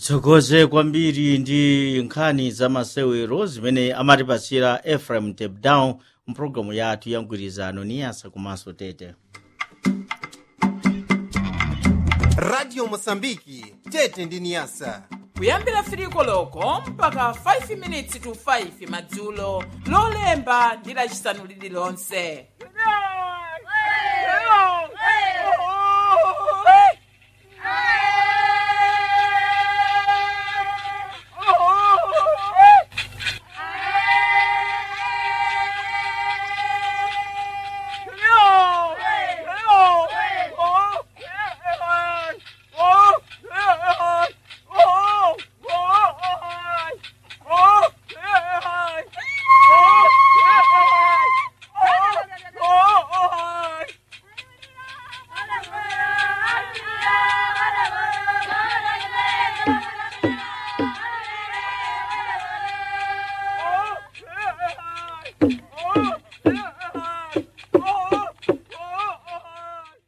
titsogoze kwambiri ndi nkhani za masewero zimene amatipasira ephraim tapdown mpulogalamu yathu ya mgwirizano niyasa komanso tete radio mosambiki tete ndi niyasa kuyambira firiko loko mpaka 5 minutes to 5 madzulo lolemba ndi lacisanu lililonse